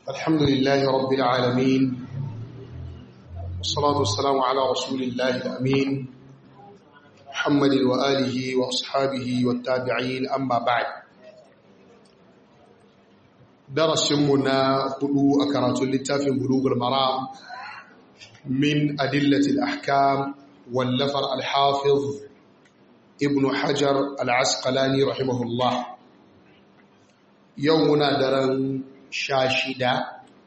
الحمد لله رب العالمين والصلاة والسلام على رسول الله الأمين محمد وآله وأصحابه والتابعين أما بعد درس منا قلو أكرات اللتاف بلوغ المرام من أدلة الأحكام واللفر الحافظ ابن حجر العسقلاني رحمه الله يومنا درن شاشدة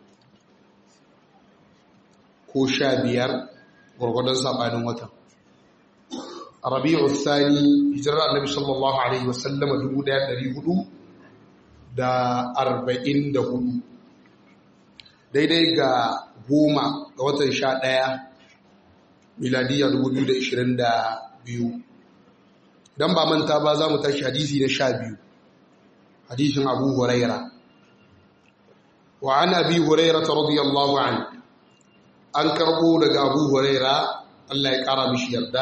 ko sha biyar gwargwadon saɓanin watan a rabi'u thani hijirar annabi sallallahu alaihi wasallama dubu ɗaya ɗari hudu da arba'in da hudu daidai ga goma ga watan sha ɗaya miladiyya dubu biyu da ishirin da biyu don ba manta ba za mu tashi hadisi na sha biyu hadisin abu huraira wa an abi huraira ta radiyallahu anhu an karbo daga abu huraira Allah ya kara mishi yarda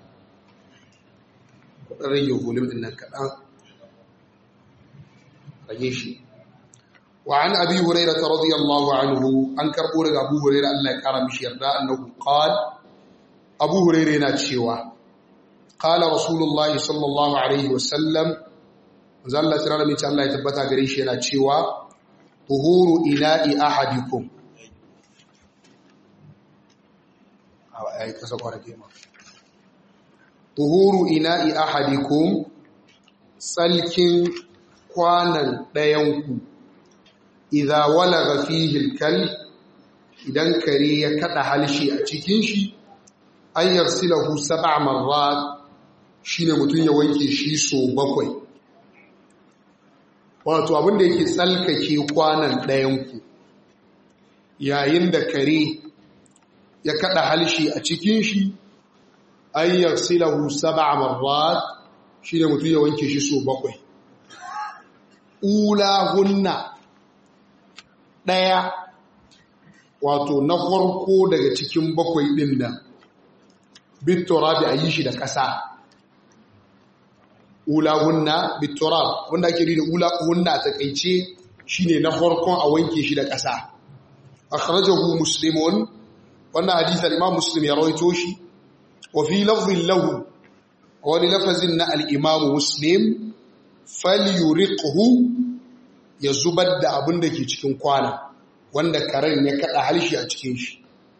kudin rage hulun din nan kaɗan rage shi wa an abi huraira ta radiyallahu anhu an karbo daga abu huraira Allah ya kara mishi yarda annahu qal abu huraira yana cewa qala rasulullah sallallahu alaihi wasallam zalla tsira mai Allah ya tabbata gare shi yana cewa tuhuru ina'i ahadikum ya yi kasa kwanake ma. Tuhuru ina'i ahadikum tsalkin kwanan ɗayanku, idha walaga fihil kal idan kare ya kaɗa halshi a cikin shi, an yarsilahu saba marrat shi ne mutum ya wanke shi so bakwai. Wato abinda yake tsalkake kwanan ɗayanku, yayin da kare ya kada halshi a cikin shi an yarsilahu sab'a marrat shine mutum ya wanke shi so bakwai ulahunna daya wato na farko daga cikin bakwai din nan biturabi ayi shi da ƙasa ulahunna biturab wanda ake da ulahunna a takeice shine na farkon a wanke shi da ƙasa akhrajahu muslimun wannan hadisar imam muslim ya rawaito shi wa fi lafzin lahu wani lafazin na al-imam muslim falyuriqhu ya zubar da abin da ke cikin kwana wanda karen ya kada halshi a cikin shi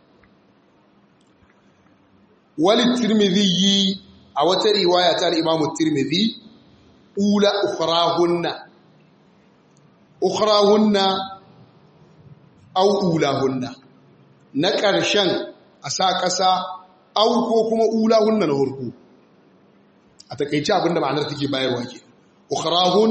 wali tirmidhi a wata riwaya ta al-imam tirmidhi ula ukhrahunna ukhrahunna aw ulahunna na ƙarshen a sa ƙasa au ko kuma ula hunna na hurku a takaice abinda ma'anar take bayarwa ke ukhrahun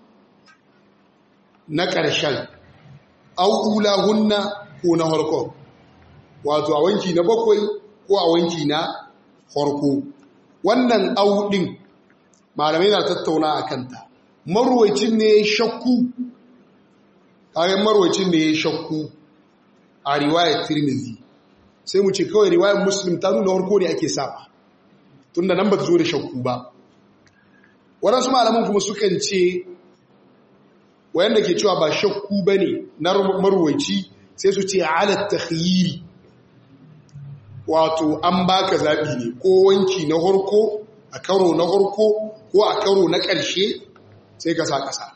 na ƙarshen au ula hunna ko na harko wato a wanki na bakwai ko a wanki na harko wannan au ɗin malamai na tattauna a kanta marwacin ne shakku kayan marwacin ne shakku a riwayar tirmizi sai mu ce kawai riwayar muslim ta nuna warko ne ake saba tun da nan ba ta zo da shakku ba waɗansu malaman kuma sukan ce wayanda ke cewa ba shakku ba ne na marwaici sai su ce alat takhyiri wato an baka zaɓi ne ko wanki na harko a karo na harko ko a karo na ƙarshe sai ka sa ƙasa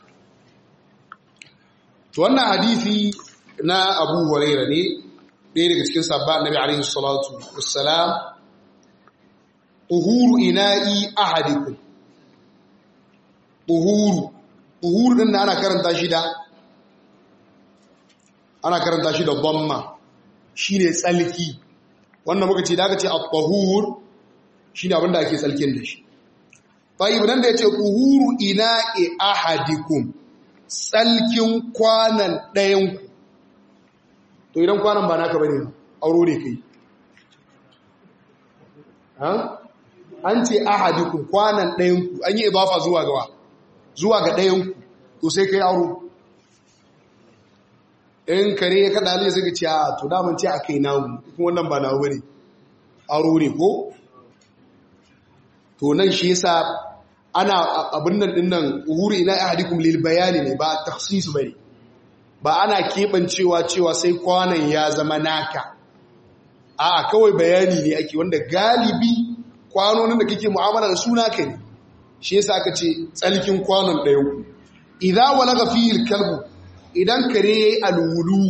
to wannan hadisi na abu huraira ne ɗaya daga cikin sabba annabi alaihi salatu wassalam uhuru ina'i ahadikum uhuru uhuru din ana karanta shi da ana karanta shi da dhamma shine tsalki wannan muka ce da aka ce at-tahur shine abin da ake tsalkin da shi tayyib nan da yace uhuru ina'i ahadikum tsalkin kwanan ɗayanku to idan kwanan ba naka bane auro ne kai an ce ahadikum kwanan ɗayanku an yi idafa zuwa gawa zuwa ga ɗayanku to sai kai auro in kare ya kada halin sai ka ce a to daman ce a kai namu kuma wannan ba namu bane auro ne ko to nan shi yasa ana abin nan din nan uhuri ina ahadikum lil bayani ne ba takhsis bane ba ana keɓancewa cewa sai kwanan ya zama naka a kawai bayani ne ake wanda galibi kwanonin da kake mu'amala da su naka ne shi yasa aka ce tsalkin kwanon ɗaya idan walaga fil kalbu idan kare yayi alwulu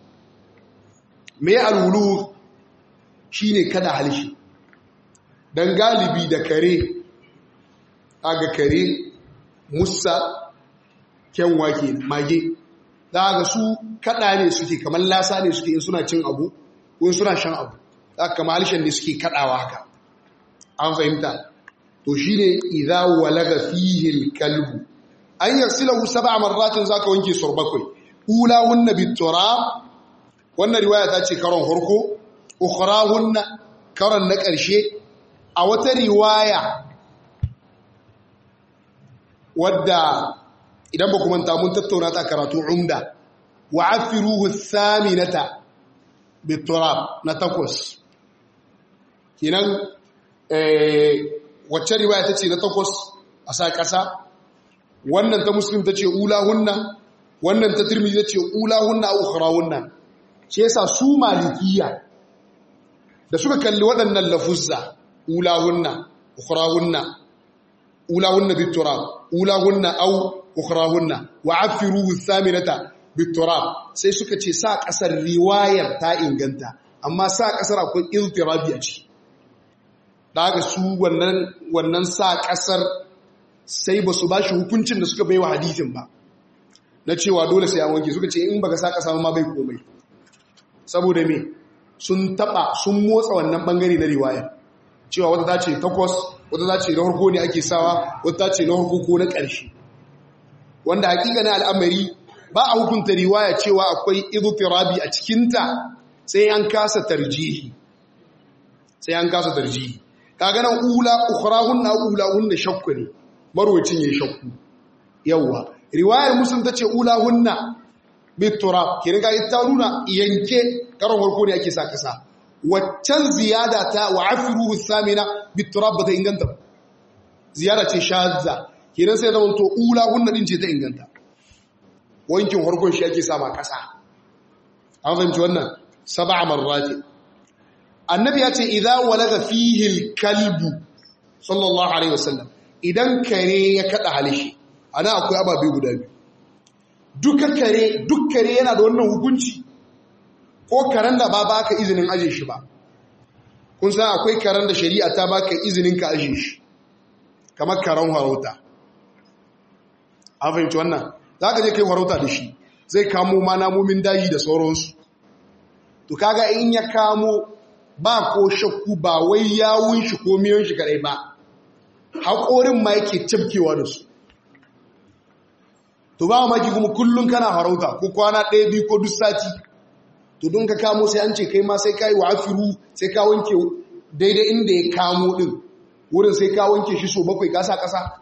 me alwulu shine kada halshi dan galibi da kare aga kare musa kyanwa ke mage za ga su kada ne suke kamar lasa ne suke in suna cin abu ko in suna shan abu za ka kama halishan ne suke kadawa haka an fahimta to shi ne idha walaga fihil kalbu an yarsilahu sab'a marratin zaka wanke sur bakwai ulahunna biturab wannan riwaya ta ce karon harko ukhrahunna karon na ƙarshe a wata riwaya wadda idan ba kuma ta mun tattauna ta karatu umda wa afiruhu thaminata biturab na takwas kenan eh wacce riwaya tace na takwas a sa kasa wannan ta muslim tace ulahunna wannan ta tirmidhi tace ulahunna au ukhrahunna shi yasa su malikiya da suka kalli waɗannan lafuzza ulahunna ukhrahunna ulahunna biturab ulahunna au ukhrahunna wa afiruhu thaminata biturab sai suka ce sa kasar riwayar ta inganta amma sa kasar akwai iltirabi a ciki da haka su wannan wannan sa kasar sai ba su bashi hukuncin da suka baiwa hadisin ba na cewa dole sai an wanke suka ce in baka sa kasa ma bai komai saboda me sun taba sun motsa wannan bangare na riwayar cewa wata ta ce takwas wata ta ce na harko ne ake sawa wata ta ce na harko ko na ƙarshe wanda hakika na al'amari ba a hukunta riwaya cewa akwai idutirabi a cikinta sai an kasa tarjihi sai an kasa tarjihi kaga nan ula ukhrahunna ulahunna shakku ne marwacin yayin shakku yawa riwayar muslim tace ulahunna biturab kin ga ita nuna yanke karon farko ne ake sa kasa waccan ziyada ta wa afiruhu thamina biturab bata inganta ziyada ce shazza kenan sai zaman to ulahunna din ce ta inganta wankin harkon shi ake sama ƙasa an fahimci wannan saba marrati annabi ya ce idan walaga fihil kalbu sallallahu alaihi wasallam idan kare ya kada halishi ana akwai ababe guda biyu duka kare duk kare yana da wannan hukunci ko karen da ba baka izinin aje shi ba kun san akwai karen da shari'a ta baka izinin ka aje shi kamar karen harauta an fahimci wannan za ka je kai farauta da shi zai kamo ma namomin daji da sauransu to kaga in ya kamo ba ko shakku ba wai yawun shi ko miyon shi kadai ba haƙorin ma yake cafkewa da su to ba maki kuma kullum kana farauta ko kwana ɗaya biyu ko duk sati to don ka kamo sai an ce kai ma sai ka yi wa afiru sai ka wanke daidai inda ya kamo ɗin wurin sai ka wanke shi so bakwai kasa ƙasa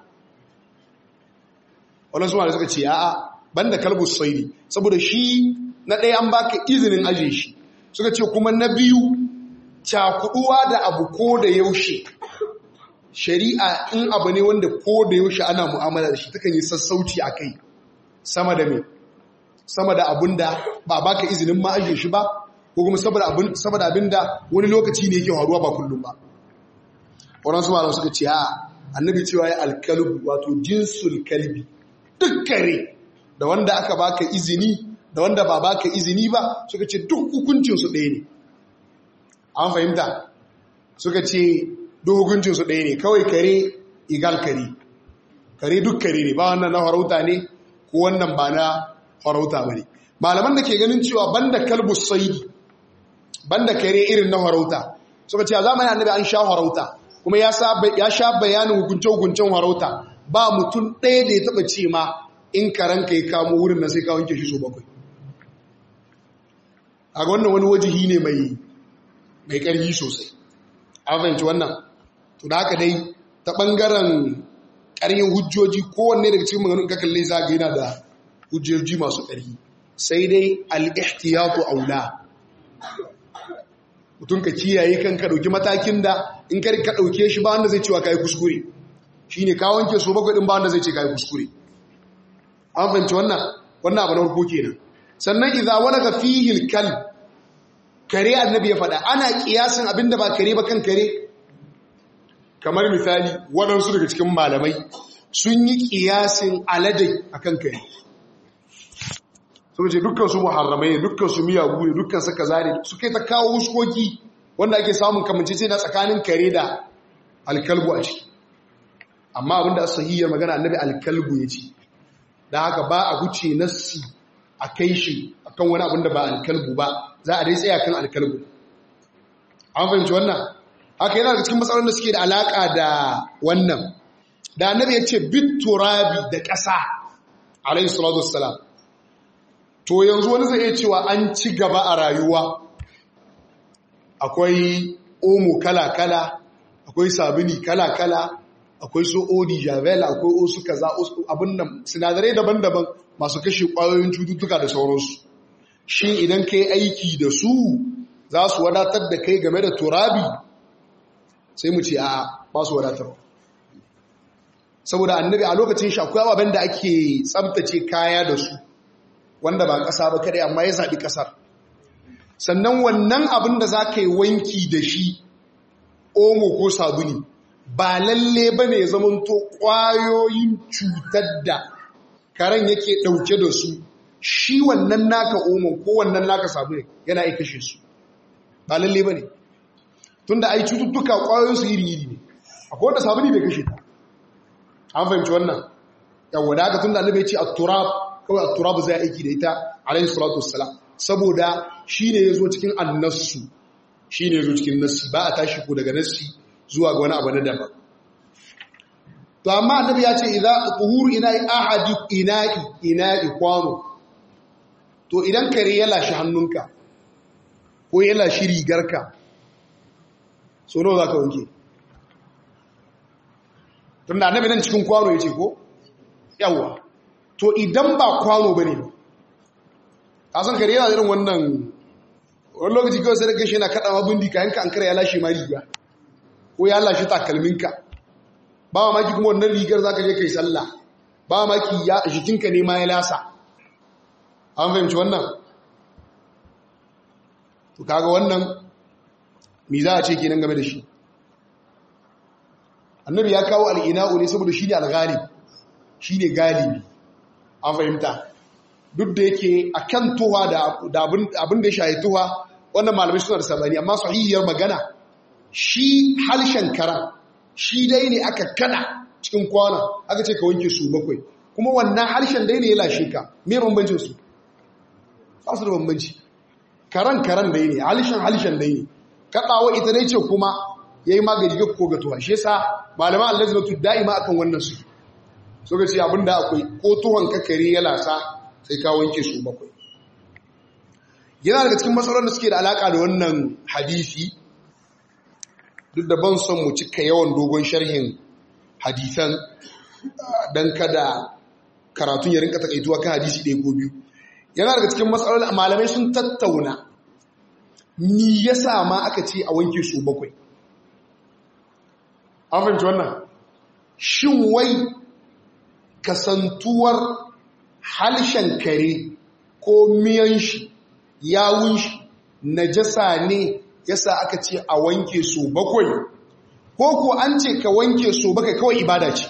waɗansu ma da suka ce a'a banda kalbus saidi saboda shi na ɗaya an baka izinin aje shi suka ce kuma na biyu cakuduwa da abu ko da yaushe shari'a in abu ne wanda ko da yaushe ana mu'amala da shi takan yi sassauci a kai sama da me sama da abin da ba baka izinin ma aje shi ba ko kuma saboda abin da wani lokaci ne yake faruwa ba kullum ba waɗansu ma suka ce a'a annabi cewa ya alkalbu wato jinsul kalbi duk kare da wanda aka baka izini da wanda ba baka izini ba suka ce duk hukuncinsu ɗaya ne an fahimta suka ce duk hukuncinsu ɗaya ne kawai kare igal kare kare duk kare ne ba wannan na farauta ne ko wannan ba na farauta ba ne malaman da ke ganin cewa banda kalbus saidi banda kare irin na farauta suka ce a zamanin annabi an sha farauta kuma ya sha bayanin hukunce-hukuncen farauta ba mutum ɗaya da ya taɓa ce ma in karanka ya kamo wurin na sai ka wanke shi so bakwai a ga wannan wani wajihi ne mai mai ƙarfi sosai an fahimci wannan to da haka dai ta ɓangaren ƙarfin hujjoji kowanne daga cikin maganin kakalle za ga yana da hujjoji masu ƙarfi sai dai al'ihtiyatu aula mutum ka kiyaye kan ka ɗauki matakin da in ka ɗauke shi ba wanda zai cewa ka yi kuskure shi ne ka wanke so bakwai ɗin ba wanda zai ce ka yi kuskure an fahimci wannan wannan abu na farko kenan sannan idza walaga fihi al kare annabi ya faɗa ana kiyasin abinda ba kare ba kan kare kamar misali waɗansu daga cikin malamai sun yi kiyasin aladai akan kare sun ce dukkan su muharramai ne dukkan su miyagu ne dukkan su kaza ne su kai ta kawo huskoki wanda ake samun kamancece na tsakanin kare da alkalbu a ciki amma abinda sahihiyar magana annabi alkalbu ya ce da haka ba a guce nassi a kai shi akan wani abin da ba alkalbu ba za a dai tsaya kan alkalbu an fahimci wannan haka yana da cikin matsalolin da suke da alaka da wannan da annabi ya ce bit turabi da ƙasa alayhi salatu wassalam to yanzu wani zai iya cewa an ci gaba a rayuwa akwai omo kala-kala akwai sabini kala-kala akwai su odi javel akwai osu kaza abin nan sinadarai daban-daban masu kashe kwayoyin cututtuka da sauransu shi idan kai aiki da su za su wadatar da kai game da turabi sai mu ce a ba su wadatar saboda annabi a lokacin shi akwai ababen da ake tsabtace kaya da su wanda ba ƙasa ba kadai amma ya zaɓi ƙasar sannan wannan abin da za ka yi wanki da shi omo ko sabuni ba lalle ba ne zamanto ƙwayoyin cutar da karen yake ɗauke da su shi wannan naka omo ko wannan naka sabuni yana iya kashe su ba lalle ba ne tun da ai cututtuka ƙwayoyinsu iri-iri ne akwai wanda sabuni bai kashe ta an fahimci wannan yawon da aka tun da annabai ce a turab kawai a turab zai aiki da ita alayhi salatu wassalam saboda shi ne ya zo cikin annassu shi ne ya zo cikin nassi ba a tashi ko daga nassi zuwa ga wani abu na daban to amma annabi ya ce idza tuhuru ina'i ahadi ina'i ina'i kwano to idan kare ya lashi hannunka ko ya lashi rigarka so nawa zaka wanke tunda annabi nan cikin kwano yace ko yawa to idan ba kwano bane kasan kare yana irin wannan wani lokaci kawai sai da gashi yana kada ma bindi kayan ka an kare ya lashe ma riga ko ya lashe takalminka ba ma maki kuma wannan rigar zaka je kai sallah ba ma maki ya jikinka ne ma ya lasa an fahimci wannan to kaga wannan me za a ce kenan game da shi annabi ya kawo al'ina'u ne saboda shi ne al-ghalib shi ne galibi an fahimta duk da yake a kan tuwa da abin da ya shahi tuwa wannan malamai suna da sabani amma sahihiyar magana shi halshen kara shi dai ne aka kada cikin kwana aka ce ka wanke su bakwai kuma wannan harshen dai ne ya lashe ka me bambancin su ba su da bambanci karan karan dai ne halshen halshen dai ne kaɗawa ita dai ce kuma ya yi magani ga ko ga tuwa shi yasa malaman allazimatu da'ima akan wannan su so ga ce abinda akwai ko tuhon kakare ya lasa sai ka wanke su bakwai yana daga cikin matsalolin da suke da alaka da wannan hadisi duk da ban son mu cika yawan dogon sharhin hadisan don kada karatun ya rinka takaituwa kan hadisi ɗaya ko biyu yana daga cikin matsalolin malamai sun tattauna ni ya sa ma aka ce a wanke su bakwai an fahimci wannan shin wai kasantuwar halshen kare ko miyan shi yawun shi najasa ne yasa aka ce a wanke su bakwai ko ko an ce ka wanke su bakwai kawai ibada ce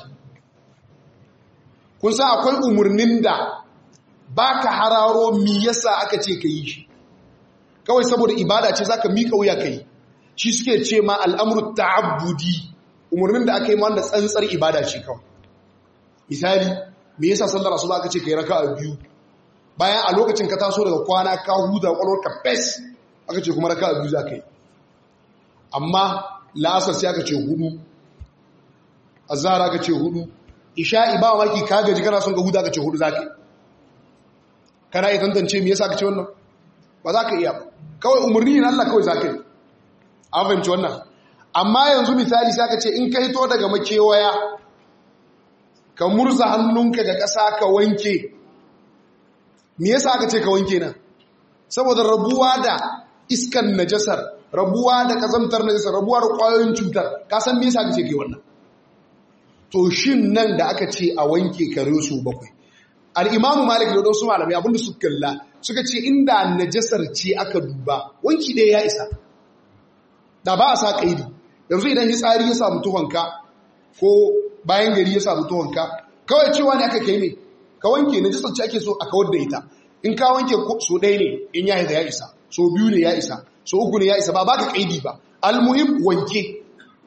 kun san akwai umarnin da baka hararo mi yasa aka ce ka yi shi kawai saboda ibada ce zaka mika wuya kai shi suke ce ma al'amru ta'abbudi umarnin da aka yi ma wanda tsantsar ibada ce kawai misali me yasa sallar asuba aka ce kai raka'a biyu bayan a lokacin ka taso daga kwana ka huda kwalwar ka fes aka ce kuma raka'a biyu za ka yi amma la'asar sai aka ce hudu azhar aka ce hudu isha'i ba maki ka gaji kana son ga huda aka ce hudu za ka yi kana iya tantance me yasa aka ce wannan ba za ka iya ba kawai umarni ne Allah kawai za ka yi an fahimci wannan amma yanzu misali sai aka ce in ka hito daga makewaya ka murza hannunka ga ƙasa ka wanke me yasa aka ce ka wanke nan saboda rabuwa da iskan najasar rabuwa da kazamtar najasar rabuwa da ƙwayoyin cutar ka san me yasa aka ce kai wannan to shin nan da aka ce a wanke kare su bakwai al-imamu malik da wasu malamai abinda su kalla suka ce inda najasar ce aka duba wanki ɗaya ya isa da ba a sa ƙaidi yanzu idan hitsari ya samu tuhonka ko bayan gari ya samu tuhonka kawai cewa ne aka kai ne ka wanke najasar ce ake so a kawar da ita in ka wanke so ɗaya ne in ya haida ya isa so biyu ne ya isa so uku ne ya isa ba baka ƙaidi ba almuhim wanke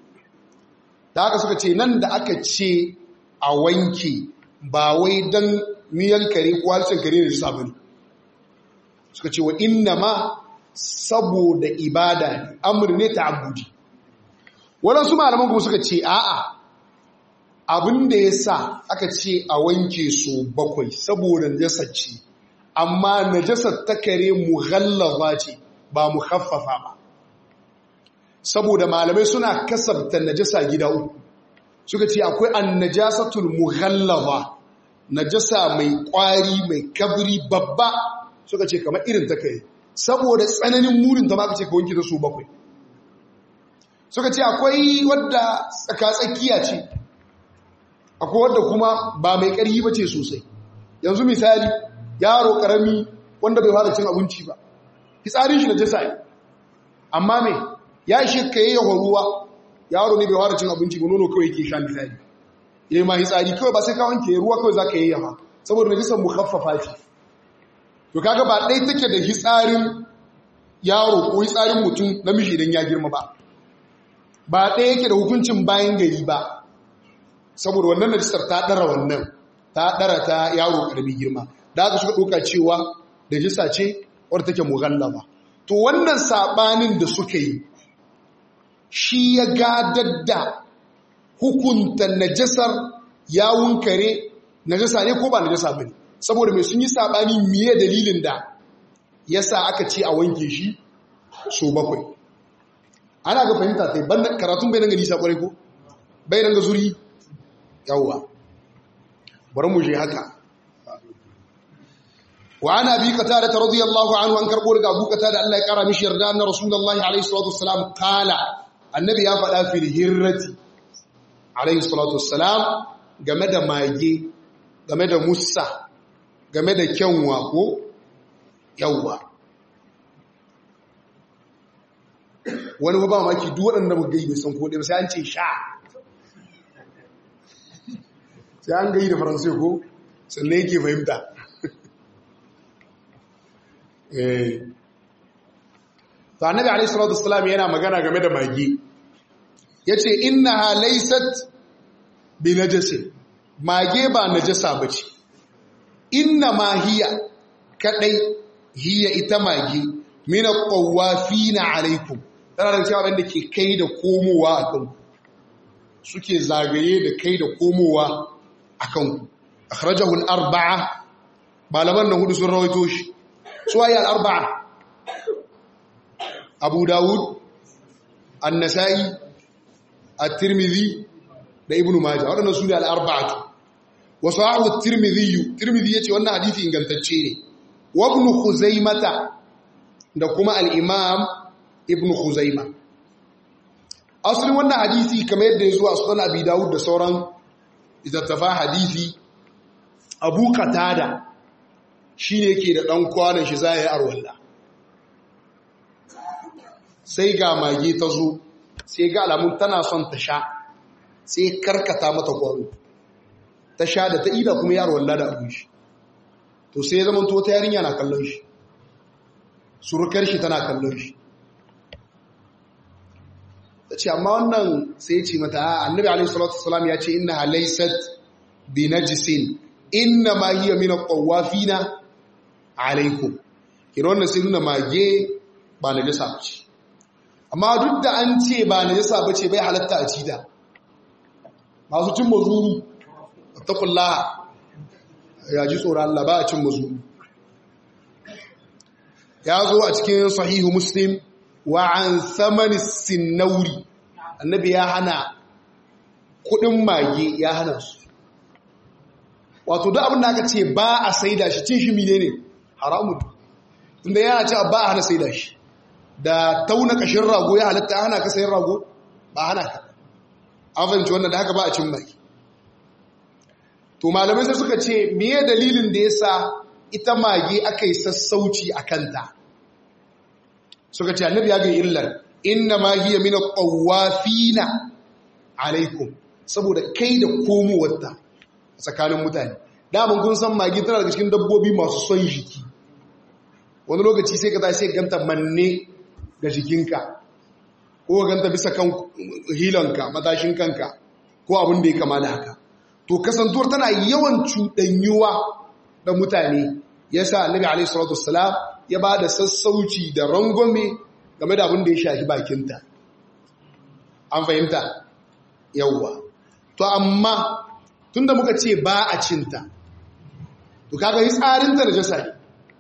da haka suka ce nan da aka ce a wanke ba wai don miyan kare ko harshen kare ne jisa bane suka ce wa inna ma saboda ibada ne amur ne ta abudi waɗansu malaman kuma suka ce a'a abin da ya sa aka ce a wanke so bakwai saboda najasar ce amma najasar ta kare mughallaba ce ba mu haffafa ba saboda malamai suna kasabta najasa gida uku suka ce akwai annajasatul mughallaba najasa mai kwari mai kabri babba suka ce kamar irin ta kai saboda tsananin murin ta maka ce ka wanke da su bakwai suka ce akwai wadda tsakatsakiya ce akwai wadda kuma ba mai ƙarfi ba ce sosai yanzu misali yaro ƙarami wanda bai fara cin abinci ba fitsarin shi najasa ne amma me ya ishe ka yi yawon ruwa yaro ne bai fara cin abinci ba nono kawai ke sha misali ya yi ma hitsari kawai ba sai ka wanke ruwa kawai za ka yi yawa saboda najisan mu haffafa ce to kaga ba ɗai take da hitsarin yaro ko hitsarin mutum namiji idan ya girma ba ba ɗaya yake da hukuncin bayan gari ba saboda wannan najisar ta ɗara wannan ta ɗara ta yaro ƙarfi girma da aka suka ɗauka cewa najisa ce wadda take mughallaba to wannan saɓanin da suka yi shi ya gadar da hukunta najasar yawun kare najasa ne ko ba najasa ba ne saboda mai sun yi saɓani miye dalilin da ya sa aka ce a wanke shi so bakwai ana ga fahimta ta yi karatun bai nan nisa kwarai ko bai nan ga zuri yawwa bari mu je haka wa ana bi kata da radiyallahu anhu an karbo daga abu kata da Allah ya kara mishi yarda anna rasulullahi alaihi salatu wassalam qala annabi ya faɗa fil hirrati alaihi salatu wassalam game da mage game da musa game da kyanwa ko yawwa wani ba maki duk waɗanda mu gai bai san ko ɗaya sai an ce sha sai an gai da faransai ko sannan yake fahimta ta annabi alaihi salatu wassalam yana magana game da mage yace innaha laysat bi najasin mage ba najasa bace inna ma hiya kadai hiya ita mage min at-tawafina alaikum tana da cewa wanda ke kai da komowa akan suke zagaye da kai da komowa akan ku akhrajahu al-arba'a malaman nan hudu sun rawaito shi suwaye al-arba'a abu dawud an-nasa'i at-tirmidhi da ibnu majah waɗannan su ne al-arba'atu wa sahahu at-tirmidhi tirmidhi yace wannan hadisi ingantacce ne wa ibn khuzaimata da kuma al-imam ibn khuzaima asalin wannan hadisi kamar yadda ya zo a sunan abi dawud da sauran littattafa hadisi abu qatada shine yake da dan kwanan shi zai arwalla sai ga mage ta zo sai ga alamun tana son ta sha sai karkata mata kwaro ta sha da ta ida kuma yaro walla da abin shi to sai ya zamanto ta yarinya na kallon shi surukar shi tana kallon shi ta ce amma wannan sai ce mata annabi alaihi salatu wasalam ya ce inna halaysat bi najisin inna ma hiya min at-tawafina alaikum kira wannan sai nuna mage ba najasa bace amma duk da an ce ba najasa bace bai halatta a cida masu cin mazuru taqullaha ya ji tsoron Allah ba a cin mazuru ya zo a cikin sahihu muslim wa an samani sinnauri annabi ya hana kudin mage ya hana su wato duk abin da aka ce ba a saida shi cin shi mine ne haramun inda yana ce ba a hana saida shi da tauna kashin rago ya halatta hana ka sayin rago ba hana ka an fahimci wannan da haka ba a cin mage to malamai sai suka ce miye dalilin da ya sa ita mage aka yi sassauci a kanta suka ce annabi ya ga illar inna ma hiya min at-tawafina alaikum saboda kai da komowarta a tsakanin mutane daman kun san mage tana daga cikin dabbobi masu son jiki wani lokaci sai ka ta sai ganta manne ga jikinka ko ganta bisa kan hilanka matashin kanka ko abin da ya kama da haka to kasantuwar tana yawan cuɗanyuwa da mutane ya sa annabi alaihi salatu wassalam ya ba da sassauci da rangwame game da abin da ya shafi bakinta an fahimta yawwa to amma tunda muka ce ba a cinta to kaga yi tsarinta da jasa ne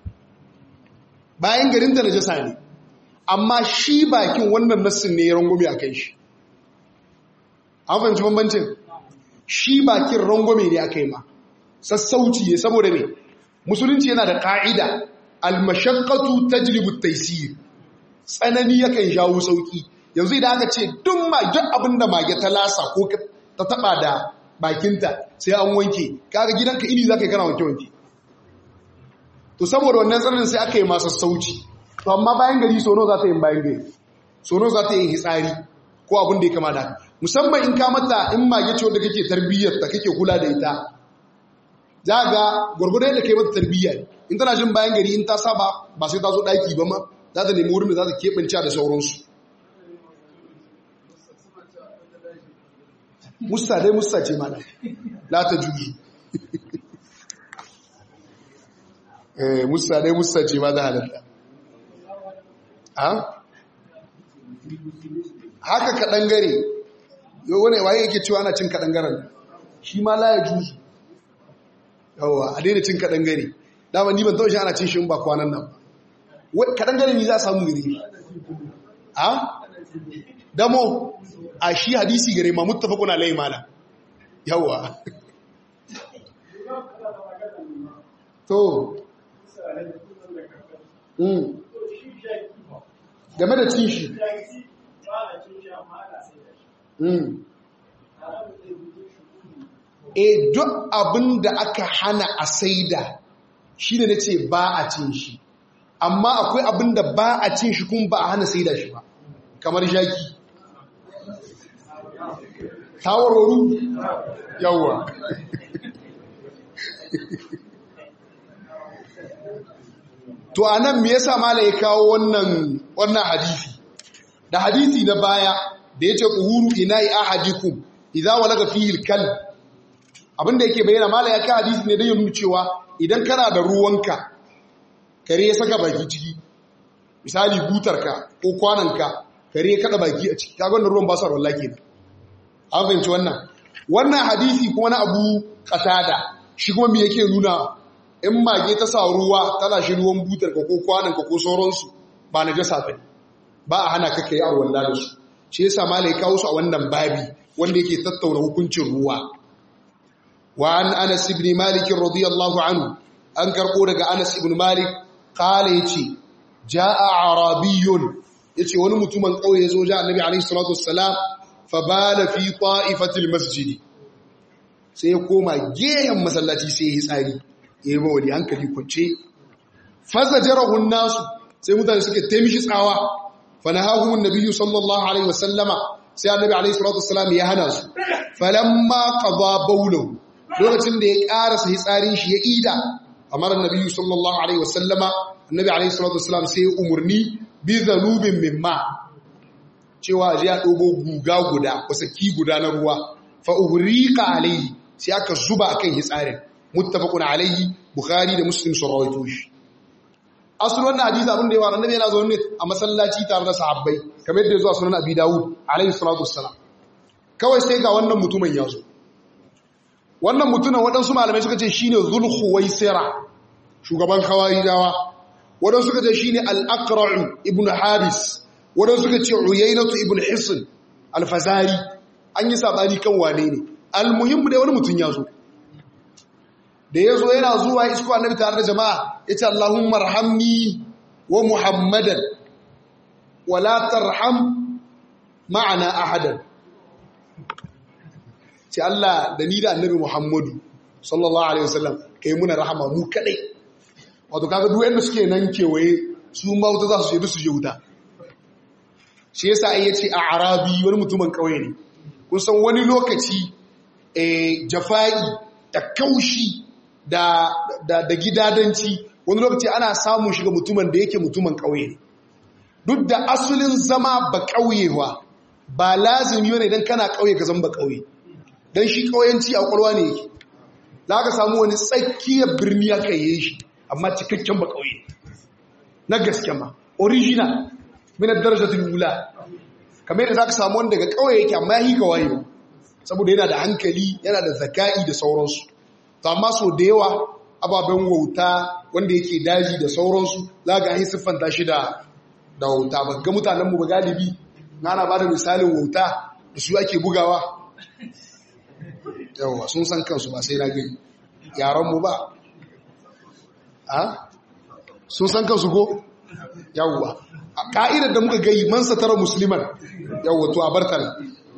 bayan garinta da jasa ne amma shi bakin wannan nassin ne ya rangwame a kai shi an fahimci bambancin shi bakin rangwame ne aka yi ma sassauci ne saboda ne musulunci yana da ƙa'ida almashakkatu tajlibu taysir tsanani yakan jawo sauki yanzu idan aka ce duk mage abin da mage ta lasa ko ta taba da bakinta sai an wanke kaga gidanka ini zaka yi kana wanke wanke to saboda wannan tsananin sai aka yi masa sauci to amma bayan gari sono za ta yi bayan gari sono za ta yi hitsari ko abin da ya kama da musamman in ka mata in mage ce wanda kake tarbiyyar ta kake kula da ita za ga gwargwado yadda kai mata tarbiyya in tana jin bayan gari in ta saba ba sai ta zo ɗaki ba ma za ta nemi wurin da za ta keɓance da sauransu musta dai musta ce mana la ta juju musta dai musta ce ma za halatta haka kaɗan gare yau wani waye yake cewa ana cin kaɗan garen shi ma la ya juju yawa a daina cin kaɗan gare dama ni ban taushe ana cin shi ba kwanan nan kaɗan gare ni za a samu gari a damo a shi hadisi gare ma mutafa kuna lai mala yawa to game da cin shi e duk abin da aka hana a saida shi ne na ce ba a cin shi amma akwai abin da ba a cin shi kuma ba a hana saida shi ba kamar shaki tawaroru yawwa to a nan me yasa mala ya kawo wannan wannan hadisi da hadisi na baya da yace quhuru ina'i ahadikum idza walaga fihi al-kalb abinda yake bayyana mala ya kawo hadisi ne da yin cewa idan kana da ruwanka kare ya saka baki ciki misali butarka ko kwananka kare ya kada baki a ciki kaga wannan ruwan ba su wallahi kenan an fahimci wannan wannan hadisi kuma na Abu Qatada shi kuma me yake nuna in mage ta sa ruwa tana shi ruwan butarka ko kwananka ko sauransu ba na jasa ba ba a hana kaka yi arwalla da su shi yasa malai kawo su a wannan babi wanda yake tattauna hukuncin ruwa wa an anas ibn malik radiyallahu anhu an karbo daga anas ibn malik qala yace jaa arabiyyun yace wani mutumin kauye yazo ja annabi alaihi salatu wassalam fa bala fi ta'ifatil masjid sai ya koma gehen masallaci sai ya yi tsari ya yi mawali hankali kwance fasa jarahun nasu sai mutane suke taimishi tsawa fana hahumun nabiyu sallallahu alaihi wasallama sai annabi alaihi salatu wasallam ya hana su falamma qada bawlahu lokacin da ya karasa hitsarin shi ya ida amara nabiyu sallallahu alaihi wasallama annabi alaihi salatu wasallam sai ya umurni bi zanubin mimma cewa ji ya dogo guga guda wasaki guda na ruwa fa uhriqa alaihi sai aka zuba akan hitsarin muttafaqun alaihi bukhari da muslim sun rawaito shi asalin wannan hadisi abin da yawa annabi yana zaune a masallaci tare da sahabbai kamar yadda ya zo a sunan abi dawud alaihi salatu wassalam kawai sai ga wannan mutumin ya zo wannan mutumin waɗansu malamai suka ce shine zulhuwaisira shugaban khawarijawa waɗansu suka ce shine al-aqra' ibn habis waɗansu suka ce uyaynatu ibn hisn al-fazari an yi sabani kan wane ne al-muhimmu dai wani mutum ya zo da ya zo yana zuwa isko annabi tare da jama'a ya ce Allahumma rahamni wa Muhammadan wala tarham ma'ana ahadan ce Allah da ni da annabi Muhammadu sallallahu alaihi wasallam kai muna rahama mu kadai wato kaga duk wanda suke nan kewaye su ma wuta za su je su je wuta shi yasa ai yace a arabi wani mutumin kauye ne kun san wani lokaci eh jafa'i da kaushi da da, da gidadanci wani lokaci ana samun shiga mutumin da yake mutumin kauye ne duk da asulin zama ba kauyewa ba lazimi ne idan kana kauye ka zama ba kauye dan shi kauyanci a kwalwa ne yake za ka samu wani tsakiyar birni aka yi shi amma cikakken ba kauye na gaske ma original minar darajatul wula kamar yadda za ka samu wani daga kauye yake amma ya yi ka wayo saboda yana da hankali yana da zaka'i da sauransu to amma so da yawa ababen wauta wanda yake daji da sauransu za ga yi siffanta shi da da wauta ba ga mutanenmu ba galibi na ba da misalin wauta da su ake bugawa yawwa sun san kansu ba sai na gani yaranmu ba a sun san kansu ko yawwa a ka'idar da muka gai man satara musulman yawwa to a bartana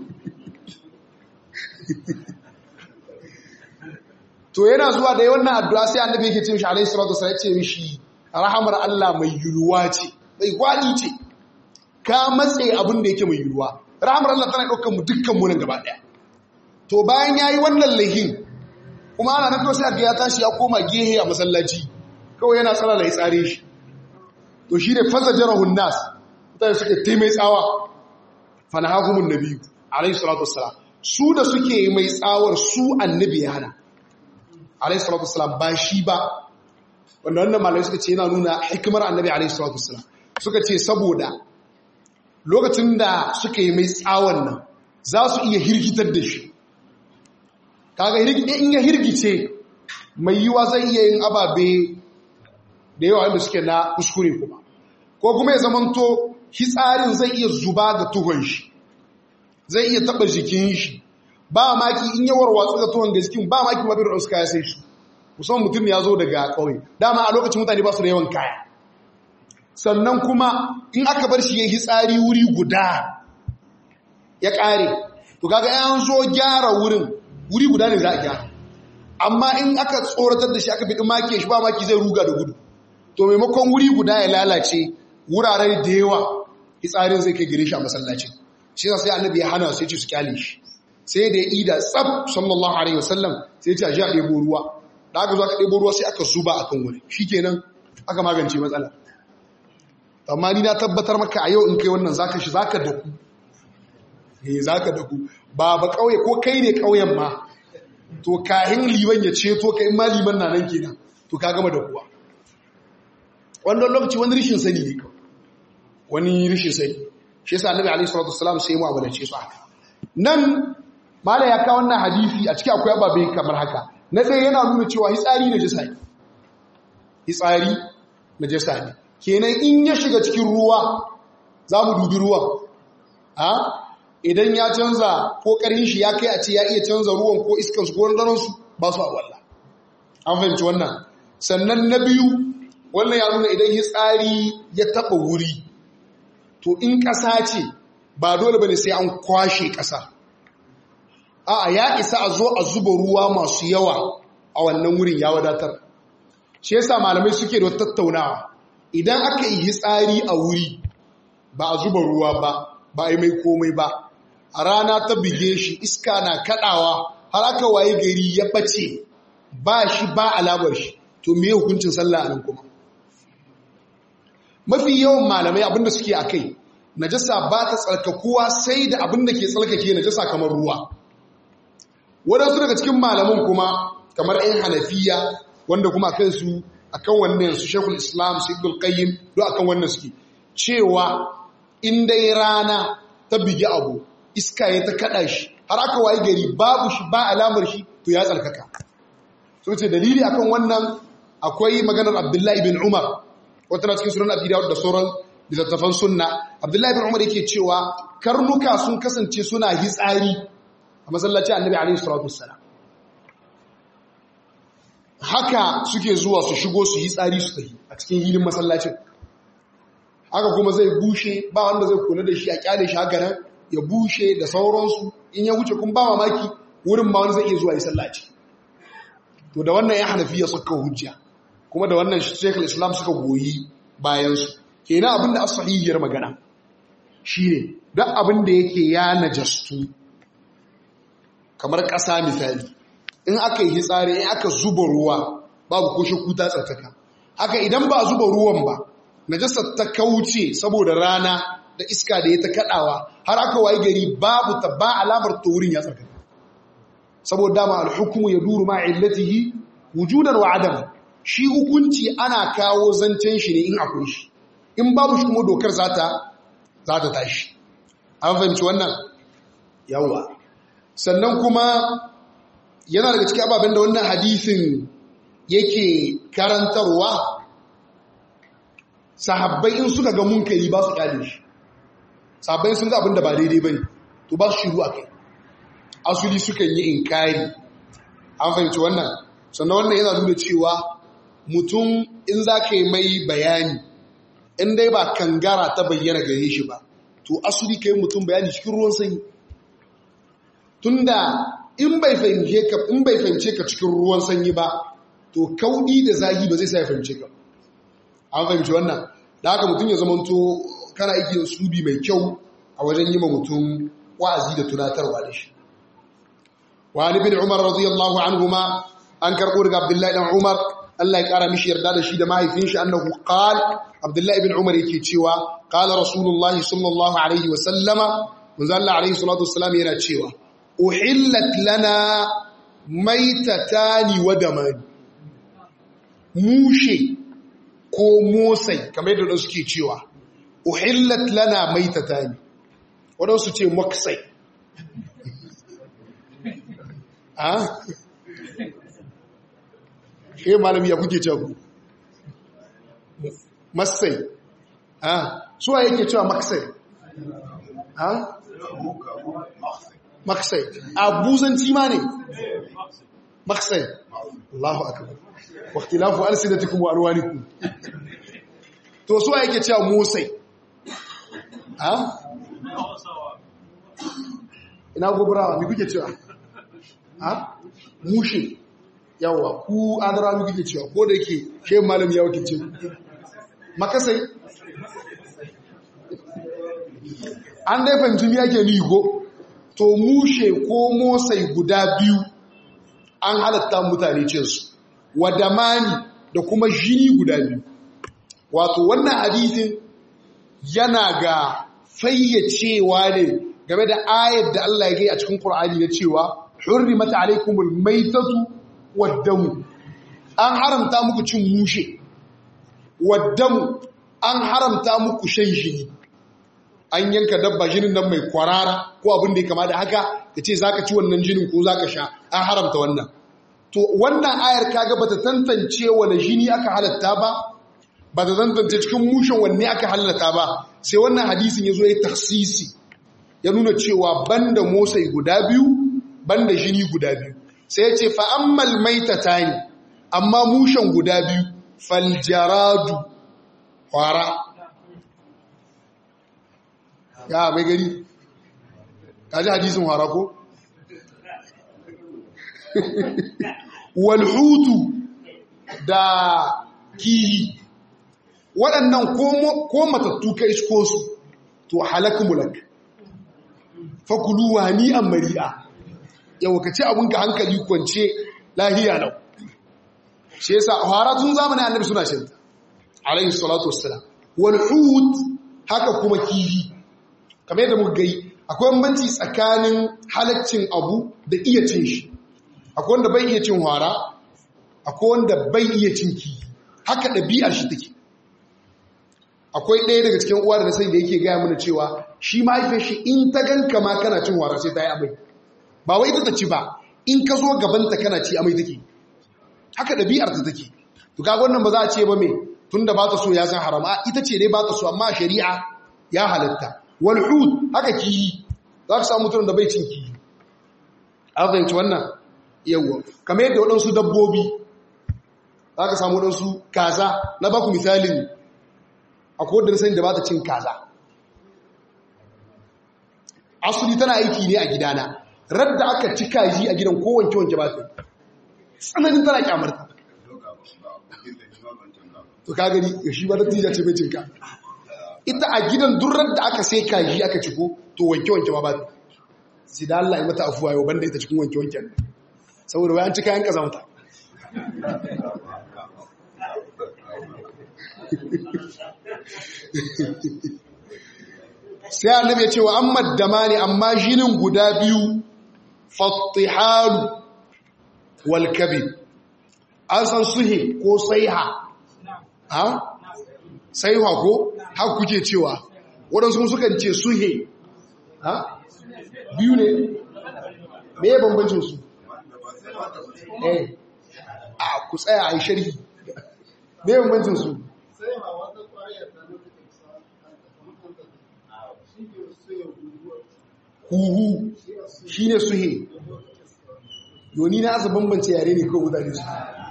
to yana zuwa da wannan addu'a sai annabi yake ce mishi alayhi salatu wasallam ya ce mishi rahamar Allah mai yulwa ce mai gwadi ce ka matse abin da yake mai yulwa rahamar Allah tana daukar mu dukkan mu nan gaba daya to bayan yayi wannan lahin kuma ana nan sai ga ya tashi ya koma gehe a masallaci kawai yana tsara lai tsare shi to shine fazajarahun nas mutane suke taimai tsawa fanahakumun nabi alayhi salatu wassalam su da suke mai tsawar su annabi ya hana alayhi salatu wassalam ba shi ba wanda wannan malai suka ce yana nuna hikimar annabi alayhi salatu wassalam suka ce saboda lokacin da suka yi mai tsawon nan za su iya hirgitar da shi kaga in ya hirgice mai yiwa zai iya yin ababe da yawa wanda suke na kuskure kuma ko kuma ya zamanto hitsarin zai iya zuba ga tuhon shi zai iya taba jikin shi ba maki in yawar watsu ga tuhon ga jikin ba maki mabir da suka ya sai shi musamman mutum ya zo daga ƙauye dama a lokacin mutane ba su da yawan kaya sannan kuma in aka bar shi ya hitsari wuri guda ya ƙare to kaga yan zo gyara wurin wuri guda ne za a gyara amma in aka tsoratar da shi aka fiɗi maki shi ba maki zai ruga da gudu to maimakon wuri guda ya lalace wurare da yawa hitsarin zai kai gire shi a masallacin shi sai annabi ya hana sai ce su kyale shi sai da ya ida tsab sallallahu alaihi wasallam sai ya ce a ji a ɗebo ruwa da aka zo aka ɗebo ruwa sai aka zuba a kan wuri shi kenan aka magance matsala amma ni na tabbatar maka a yau in kai wannan zaka shi zaka daku eh zaka daku ba ba kauye ko kai ne kauyen ma to kahin liman ya ceto kai ma liman na nan kenan to ka gama dakuwa wannan lokaci wani rishin sani ne wani rishin sani shi yasa annabi alaihi salatu wassalam sai mu abadace su haka nan mala ya kawo wannan hadisi a cikin akwai ababe kamar haka na ɗaya yana nuna cewa hitsari na jisa ne hitsari na jisa ne kenan in ya shiga cikin ruwa za mu dubi ruwan a idan ya canza ko ƙarin shi ya kai a ce ya iya canza ruwan ko iskansu ko randanansu ba su a walla an fahimci wannan sannan na biyu wannan ya nuna idan hitsari ya taɓa wuri to in ƙasa ce ba dole ba ne sai an kwashe ƙasa a'a ya isa a zo a zuba ruwa masu yawa a wannan wurin ya wadatar shi yasa malamai suke da tattaunawa idan aka yi hitsari a wuri ba a zuba ruwa ba ba a yi mai komai ba a rana ta bige shi iska na kadawa har aka waye gari ya bace ba shi ba alamar shi to me hukuncin sallah a nan kuma mafi yawan malamai abinda suke a kai najasa ba ta tsarkakuwa sai da abinda ke tsarkake najasa kamar ruwa waɗansu daga cikin malaman kuma kamar 'yan hanafiya wanda kuma kansu akan wannan su shekul islam su ibn qayyim do akan wannan suke cewa in dai rana ta bigi abu iska ya ta kada shi har aka wayi gari babu shi ba alamar shi to ya tsarkaka so ce dalili akan wannan akwai maganar abdullahi bin umar wata na cikin sunan abi dawud da sauran littattafan sunna abdullahi bin umar yake cewa karnuka sun kasance suna hitsari a masallaci annabi alaihi salatu wassalam haka suke zuwa su shigo su yi tsari su tafi a cikin hilin masallacin haka kuma zai bushe ba wanda zai kula da shi a kyale shi haka nan ya bushe da sauransu in ya wuce kun ba mamaki wurin ma wani zai iya zuwa yi sallaci to da wannan ya hanafi ya saka hujja kuma da wannan shekul islam suka goyi bayansu kenan abin da asahihiyar magana shine duk abin da yake ya najastu kamar ƙasa misali in aka yi hitsari in aka zuba ruwa babu ko shakku ta tsarkaka haka idan ba zuba ruwan ba najasar ta kauce saboda rana da iska da ya ta kadawa har aka wayi gari babu ta ba alamar ta wurin ya tsarkaka saboda dama alhukumu ya duru ma illatihi wujudan wa adam shi hukunci ana kawo zancen shi ne in akwai shi in babu shi kuma dokar za ta za ta tashi an fahimci wannan yawa sannan kuma yana daga cikin ababen da wannan hadisin yake karantarwa sahabbai in suka ga munkari ba su kyale shi sahabbai sun ga abin da ba daidai bane to ba su shiru a kai asuli sukan yi inkari an fahimci wannan sannan wannan yana nuna cewa mutum in za ka yi mai bayani in dai ba kangara ta bayyana gare shi ba to asuli ka yi mutum bayani cikin ruwan sanyi tunda in bai fahimce ka in bai fahimce ka cikin ruwan sanyi ba to kaudi da zagi ba zai sa ya fahimce ka an fahimci wannan da haka mutum ya zamanto kana aiki da subi mai kyau a wajen yi ma mutum wa'azi da tunatarwa da shi wani bin umar radiyallahu anhuma an karɓo daga abdullahi dan umar Allah ya ƙara mishi yarda da shi da mahaifin shi annahu qal abdullahi bin umar yake cewa qala rasulullahi sallallahu alaihi wa sallama manzo Allah alaihi salatu wassalam yana cewa uhillat lana maitatani wa damani mushe ko motsai kamar yadda suke cewa uhillat lana maitatani wadansu ce moksai a shi malami ya kuke cewa masai a suwa yake cewa maksai a maksai a buzanci ma ne maksai Allahu akbar wa ikhtilafu alsinatikum wa alwanikum to suwa yake cewa motsai a ina gobrawa mi kuke cewa a mushe yawa ku adara mi kuke cewa ko da yake shi malam ya wakilce makasai an dai fahimci mi yake ni go to mushe ko motsai guda biyu an halatta mutane cinsu wadamani da kuma jini guda biyu wato wannan hadithin yana ga fayyacewa ne game da ayar da Allah ya gai a cikin Qur'ani na cewa hurrimat alaykumul maytatu wad-damu an haramta muku cin mushe wad-damu an haramta muku shan jini an yanka dabba jinin nan mai kwarara ko abin da ya kama da haka kace zaka ci wannan jinin ko zaka sha an haramta wannan to wannan ayar kaga bata tantance wani jini aka halatta ba ba ta tantance cikin mushen wanne aka halatta ba sai wannan hadisin ya zo ya taksisi ya nuna cewa banda motsai guda biyu banda jini guda biyu sai ya ce fa'ammal maitata ne amma mushen guda biyu faljaradu kwara ya mai gari kaji hadisin kwara ko? walhutu da kihi waɗannan ko matattu ka isko su to halak mulak fakulu wa ni'an mari'a yau ka ci abinka hankali kwance lahiya lau shi yasa fara tun zamanin annabi suna shanta alayhi salatu wassalam wal hut haka kuma kifi kamar yadda muka gai akwai bambanci tsakanin halaccin abu da iya cin shi akwai wanda bai iya cin hwara akwai wanda bai iya cin kifi haka ɗabi'ar shi take akwai ɗaya daga cikin uwa da na sani da yake gaya mana cewa shi mahaifin shi in ta ganka ma kana cin wara sai ta yi amai ba wai ita ta ci ba in ka zo gabanta kana ci amai take haka ɗabi'ar ta take to kaga wannan ba za a ce ba me tunda ba ta so ya san harama ita ce dai ba ta so amma shari'a ya halatta wal hud haka kiyi za ka samu mutum da bai cin kiyi an fahimci wannan yawwa kamar yadda waɗansu dabbobi za ka samu waɗansu kaza na baku misalin akwai wadda sani da ba ta cin kaza asuli tana aiki ne a gidana radda aka ci kaji a gidan kowanke wanke ba ta tsananin tana kyamarta to ka gani ya shi ba dattijo ce bai cinka ita a gidan durrar da aka sai kaji aka ciko to wanke-wanke ma ba ta sai da Allah ya mata afuwa yau banda ita cikin wanke-wanken saboda wayan cika yan kaza mata sai annabi ya ce wa amma damani amma jinin guda biyu fattihalu wal kabib an san suhe ko saiha ha saiha ko har kuke cewa waɗansu sukan ce suhe ha biyu ne me ya bambancin su eh a ku tsaya a yi sharhi me ya bambancin su huhu shi ne suhe yoni na asa bambance yare ne ko mutane su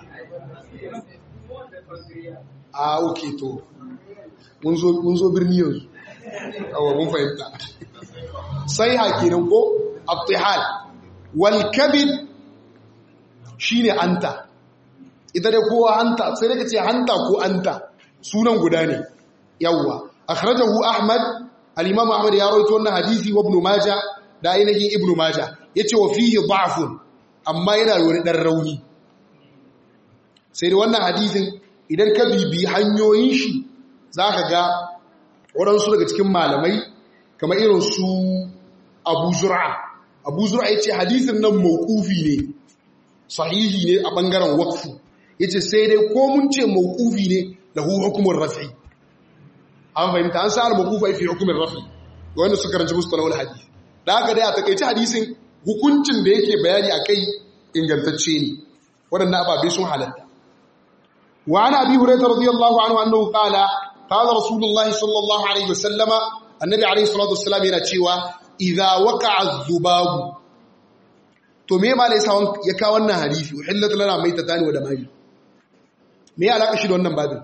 a oke to mun zo birni yanzu awa mun fahimta sai hakinan ko abtihal wal kabid shine anta ita da kowa hanta sai da kace hanta ko anta sunan guda ne yawwa akhrajahu ahmad al-imam ahmad ya rawaito wannan hadisi wa ibn majah da ainihin ibn majah yace wa fihi da'fun amma yana da wani dan rauni sai da wannan hadisin idan ka bibi hanyoyin shi zaka ga waɗansu daga cikin malamai kamar irin su abu zura abu zura ya ce hadisin nan mawkufi ne sahihi ne a ɓangaren wakfu ya ce sai dai ko mun ce mawkufi ne da hukumar rafi an fahimta an sa'ar mawkufa fi hukumar rafi ga wanda suka karanci musu talawar hadisi da haka dai a takaici hadisin hukuncin da yake bayani a kai ingantacce ne waɗannan ababe sun halatta wa ana abi hurairah radiyallahu anhu annahu qala qala rasulullahi sallallahu alaihi wasallama annabi alaihi salatu wassalam yana cewa idza waqa'a adh-dhubabu to me ma laysa ya ka wannan hadisi uhillat lana maytatan wa damani me alaka shi da wannan babin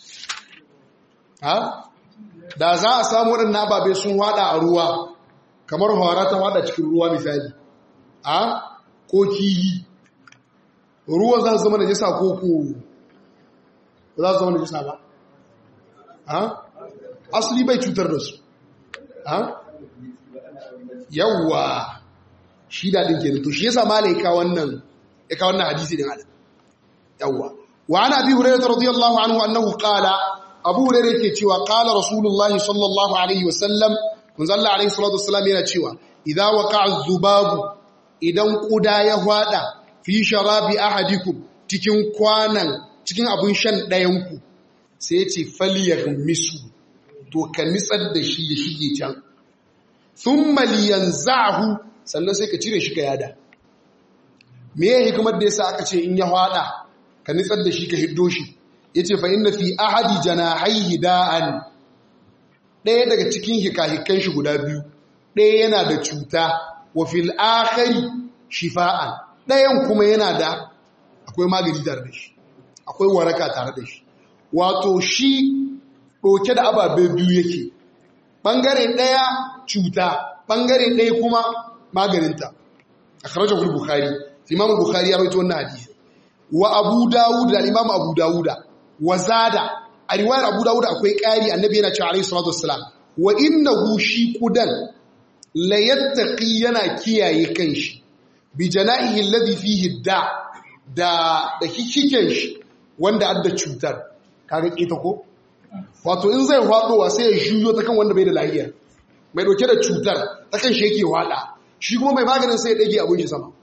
ha da za a samu wadannan babe sun wada a ruwa kamar hawara ta wada cikin ruwa misali ha ko kiyi ruwan za su zama najisa ko ko za su zama najisa ba ha asali bai cutar da su yawwa shi daɗin ke to shi yasa mala ya wannan ya kawo wannan hadisi din adam yawwa wa ana bi hurairah radiyallahu anhu annahu qala abu hurairah yake cewa qala rasulullah sallallahu alaihi wasallam manzo Allah alaihi salatu wasallam yana cewa idza waqa'a zubabu idan kuda ya hwada fi sharabi ahadikum cikin kwanan cikin abun shan ɗayan ku sai ya ce falyaghmisu to ka nitsar da shi ya shige can sun maliyan za'ahu sannan sai ka cire shi ka yada me ya hikimar da yasa aka ce in ya hada ka nitsar da shi ka hiddo shi ya ce fa'in na fi ahadi janahaihi da'an ɗaya daga cikin hikahikan shi guda biyu ɗaya yana da cuta wa fil akhari shifa'an ɗayan kuma yana da akwai magani tare da shi akwai waraka tare da shi wato shi ɗauke da ababe biyu yake ɓangare ɗaya cuta ɓangare ɗaya kuma maganinta a kharajar bukhari imamu bukhari ya rawaito wannan hadisi wa abu dawud da imamu abu dawuda wa zada a riwayar abu dawuda akwai ƙari annabi yana cewa alayhi salatu wassalam wa innahu shi kudan la yattaqi yana kiyaye kanshi bi jana'ihi alladhi fihi da da da hikiken shi wanda adda cutar kaga kita ko wato in zai faɗowa sai ya juyo ta kan wanda bai da lahiya mai ɗauke da cutar ta kan shi yake waɗa shi kuma mai maganin sai ya ɗage abin shi sama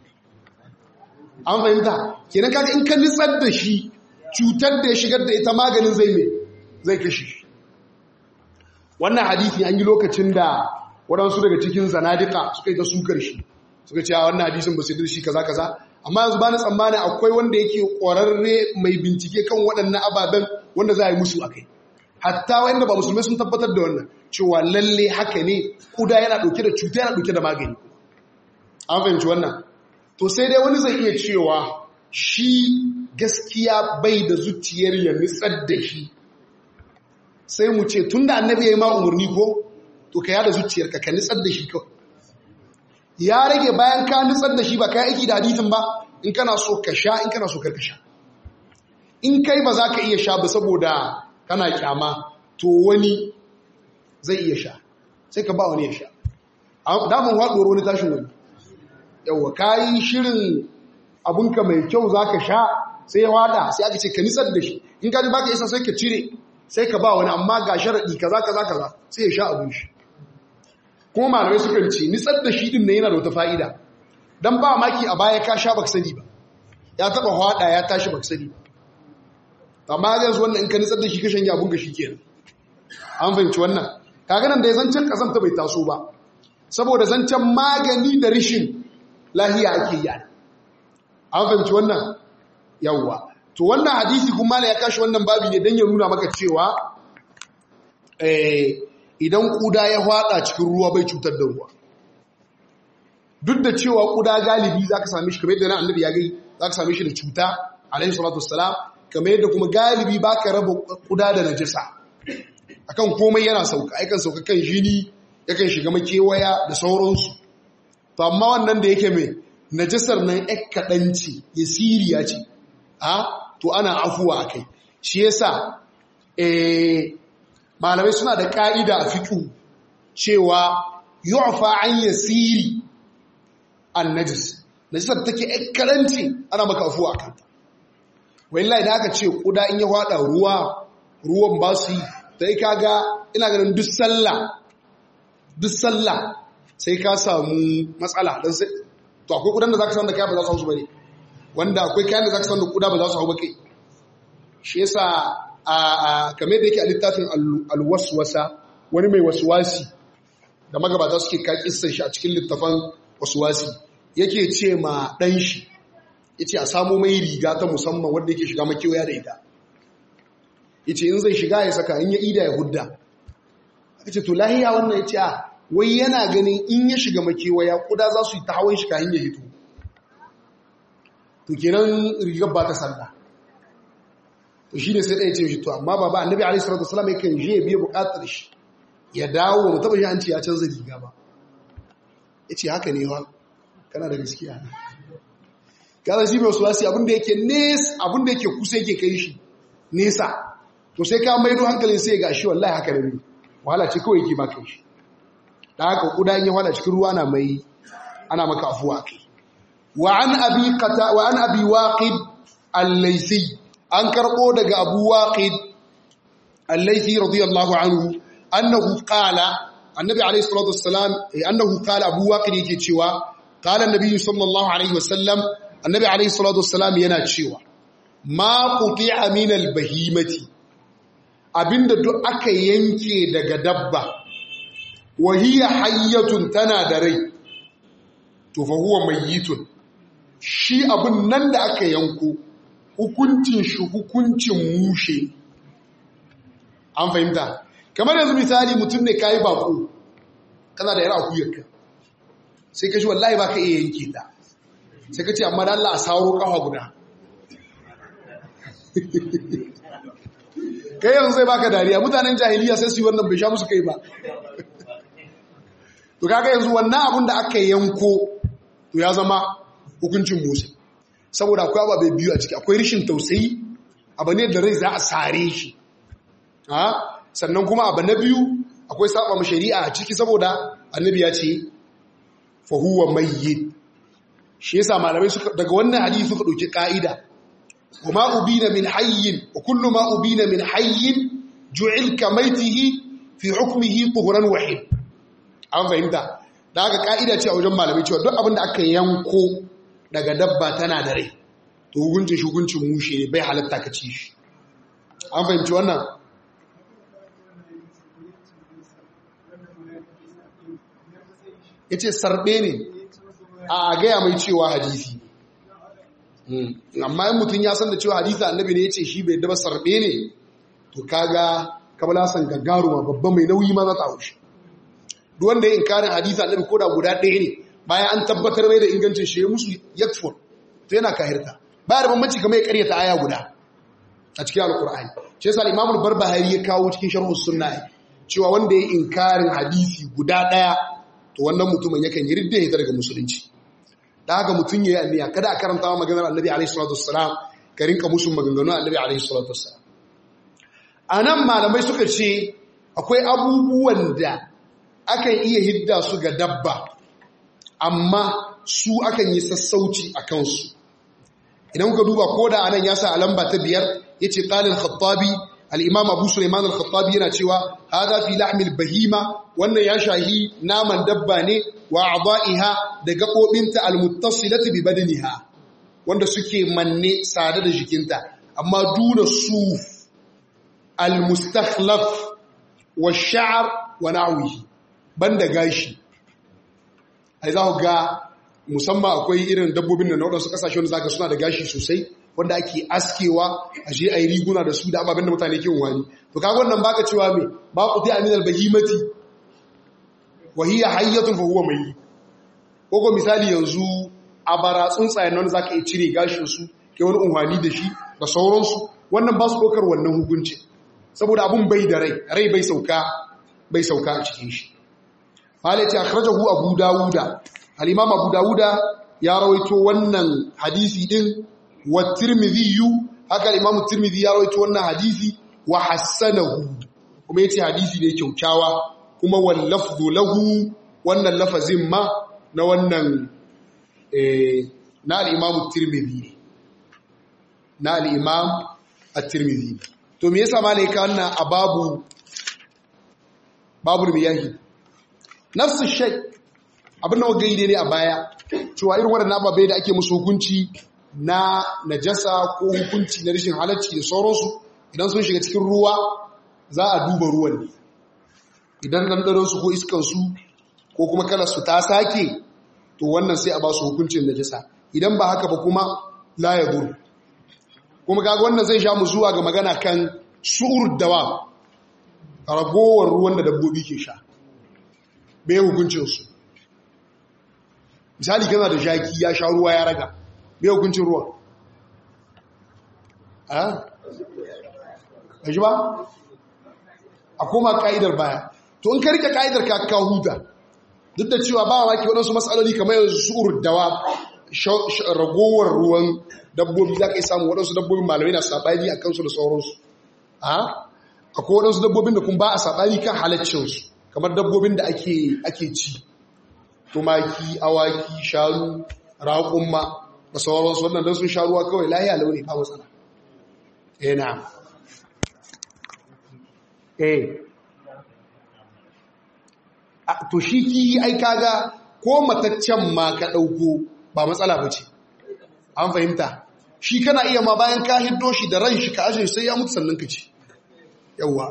an fahimta kenan kaga in ka nitsar da shi cutar da ya shigar da ita maganin zai mai zai kashe shi wannan hadithi an yi lokacin da waɗansu daga cikin zanadika suka yi ta sukar shi suka ce a wannan hadisin ba su yi shi kaza kaza amma yanzu ba na tsammanin akwai wanda yake ƙwararre mai bincike kan waɗannan ababen wanda za a yi musu a kai hatta wanda ba musulmai sun tabbatar da wannan cewa lalle haka ne kuda yana ɗauke da cuta yana ɗauke da magani an fahimci wannan to sai dai wani zai iya cewa shi gaskiya bai da zuciyar ya nitsar da shi sai mu ce tun da annabi ya yi ma umarni ko to ka yada zuciyarka ka nitsar da shi kawai ya rage bayan ka nitsar da shi ba ka aiki da hadisin ba in kana so ka sha in kana so karka sha in kai ba za ka iya sha ba saboda kana kyama to wani zai iya sha sai ka ba wani ya sha damun haɗuwar wani tashin wani yauwa ka yi shirin abinka mai kyau za ka sha sai ya wada sai aka ce ka nisar da shi in ka ji ba ka isa sai ka cire sai ka ba wani amma ga sharaɗi kaza kaza kaza sai ya sha abin shi kuma malamai sukan ce nitsar da shi din ne yana da wata fa'ida don ba maki a baya ka sha baka sani ba ya taba hwada ya tashi baka sani ba amma yanzu wannan in ka nitsar da shi ka shanya abun ga shi kenan an fahimci wannan kaga nan da ya zancen kasanta bai taso ba saboda zancen magani da rishin lahiya ake yi an fahimci wannan yawwa to wannan hadisi kuma ya kashi wannan babi ne don ya nuna maka cewa idan kuda ya hwada cikin ruwa bai cutar da ruwa duk da cewa kuda galibi za ka same shi kamar yadda na annabi ya gai za ka same shi da cuta alaihi salatu wassalam kamar yadda kuma galibi ba ka raba kuda da najasa akan komai yana sauka aikan sauka kan jini yakan shiga makewaya da sauransu to amma wannan da yake mai najasar nan ɗan kaɗanci ya siriya ce a to ana afuwa a kai shi yasa malamai suna da ƙa'ida a fiƙu cewa yu'fa an yasiri an najis najisar take ɗan kaɗanci ana maka afuwa a kanta wallahi da aka ce kuda in ya hada ruwa ruwan ba su yi sai kaga ina ganin duk sallah duk sallah sai ka samu matsala dan sai to akwai kudan da zaka san da kai ba za su hau su bane wanda akwai kayan da zaka san da kuda ba za su hau ba kai shi yasa a kame da yake a littafin alwaswasa wani mai waswasi da magabata suke ka kissan shi a cikin littafan waswasi yake ce ma dan shi yace a samu mai riga ta musamman wanda yake shiga makewaya da ita yace in zai shiga ya saka in ya ida ya hudda yace to lahiya wannan yace a wai yana ganin in ya shiga makewaya kuda za su yi ta hawan shi kayan ya hito to kenan rigar ba ta sallah to shine sai ɗaya ce shi to amma baba annabi alaihi salatu wasallam yakan je ya biya buƙatar shi ya dawo mu taba shi an ce ya canza riga ba yace haka ne wa kana da gaskiya ne kaza shi mai sulasi abinda yake nesa abinda yake kusa yake kai shi nesa to sai ka maido hankalin sai ga shi wallahi haka da ne wahala ce kawai yake maka shi da haka kuda in ya wada cikin ruwa na mai ana maka afuwa kai wa an abi qata wa an abi waqid al-laythi an karbo daga abu waqid al-laythi radiyallahu anhu annahu qala annabi alayhi salatu wassalam annahu qala abu waqid yake cewa qala an-nabi sallallahu alaihi wasallam annabi alaihi salatu wassalam yana cewa ma quti'a min al-bahimati abinda duk aka yanke daga dabba wa hiya hayyatun tana da rai to fa huwa mayyitun shi abun nan da aka yanko hukuncin shi hukuncin mushe an fahimta kamar yanzu misali mutum ne kayi bako kana da yar akuyarka sai ka shi wallahi baka iya yanke ta sai ka ce amma da Allah a sauro kafa guda kai yanzu zai baka dariya mutanen jahiliya sai su yi wannan bai sha musu kai ba to kaga yanzu wannan abun da aka yanko to ya zama hukuncin musa saboda akwai ababai biyu a ciki akwai rishin tausayi abu ne da rai za a sare shi sannan kuma abu na biyu akwai saba mu shari'a a ciki saboda annabi ya ce fa huwa mayyit shi yasa malamai suka daga wannan hadisi suka dauki ka'ida kuma ubina min hayyin wa kullu ma ubina min hayyin ju'il kamaitihi fi hukmihi tuhran wahid an fahimta da haka ka'ida ce a wajen malamai cewa duk abin da aka yanko daga dabba tana da rai to hukuncin shi hukuncin mushe ne bai halatta ka ci shi an fahimci wannan yace sarbe ne a gaya mai cewa hadisi amma in mutum ya san da cewa hadisi annabi ne ya ce shi bai daba sarbe ne to kaga kabala san gaggaruma babba mai nauyi ma za ta haushi duk wanda ya inkarin hadisi annabi ko da guda ɗaya ne bayan an tabbatar mai da ingancin shi ya musu yakfur to yana kahirta baya da bambanci kamar ya karyata aya guda a cikin alkur'ani shi yasa al-imam al-barbahari ya kawo cikin sharh sunna cewa wanda ya inkarin hadisi guda ɗaya to wannan mutumin yakan yi ridda ya daga musulunci da haka mutum ya yi anniya kada a karanta wa maganar annabi alaihi salatu wassalam ka rinka musu maganganu annabi alaihi salatu wassalam anan malamai suka ce akwai abubuwan da akan iya hidda su ga dabba amma su akan yi sassauci a kansu idan kuka duba ko da anan ya sa a lamba ta biyar ya ce ƙalin khattabi al'imam abu suleiman al-khattabi yana cewa haza fi lahmil bahima wannan ya shahi naman dabba ne wa a'da'iha da gaɓoɓinta al-muttasilati bi badaniha wanda suke manne sada da jikinta amma duna suf al-mustakhlaf wa sha'r wa na'wihi banda gashi ai za ku ga musamman akwai irin dabbobin da na waɗansu ƙasashe wanda zaka suna da gashi sosai wanda ake askewa a je a yi riguna da su da ababen da mutane ke wani to kaga wannan baka cewa me ba ku ta aminal bahimati wa hiya hayyatun fa huwa mai ko misali yanzu a bara tsuntsayen nan zaka iya cire gashin su ke wani unhwani da shi da sauransu wannan ba su ɗaukar wannan hukunci saboda abun bai da rai rai bai sauka bai sauka a cikin shi malai ce akhrajahu abu dawuda al-imam abu dawuda ya rawaito wannan hadisi din wa tirmidhi haka al-imam tirmidhi ya rawaito wannan hadisi wa hassanahu kuma yace hadisi ne kyaukyawa kuma wal lafdhu lahu wannan lafazin ma na wannan eh na al-imam tirmidhi na al-imam at-tirmidhi to me yasa malaika wannan ababu babul miyahi nafsu shay abin da wa gaide ne a baya cewa irin waɗannan ababai da ake musu hukunci na najasa ko hukunci na rashin halacci da sauransu idan sun shiga cikin ruwa za a duba ruwan ne idan ɗanɗanonsu ko iskansu ko kuma kalarsu ta sake to wannan sai a ba su hukuncin najasa idan ba haka ba kuma la ya buru kuma kaga wannan zai sha mu zuwa ga magana kan su'ur dawa ragowar ruwan da dabbobi ke sha bai hukuncinsu misali kana da jaki ya sha ruwa ya raga bai hukuncin ruwa a ji ba a koma ka'idar baya to in ka rike ka'idar ka ka huta duk da cewa ba wa ke waɗansu matsaloli kamar yanzu su'ur dawa ragowar ruwan dabbobi za ka yi samu waɗansu dabbobin malamai na saɓani a kansu da sauransu a akwai waɗansu dabbobin da kun ba a saɓani kan halaccinsu kamar dabbobin da ake ci tumaki awaki shanu raƙumma da sauransu wannan don sun sha ruwa kawai lahiya launi ba matsala eh na eh to shi ki ai kaga ko mataccen ma ka ɗauko ba matsala ba ce an fahimta shi kana iya ma bayan ka hiddo shi da ran shi ka ajiye sai ya mutu sannan ka ci yawwa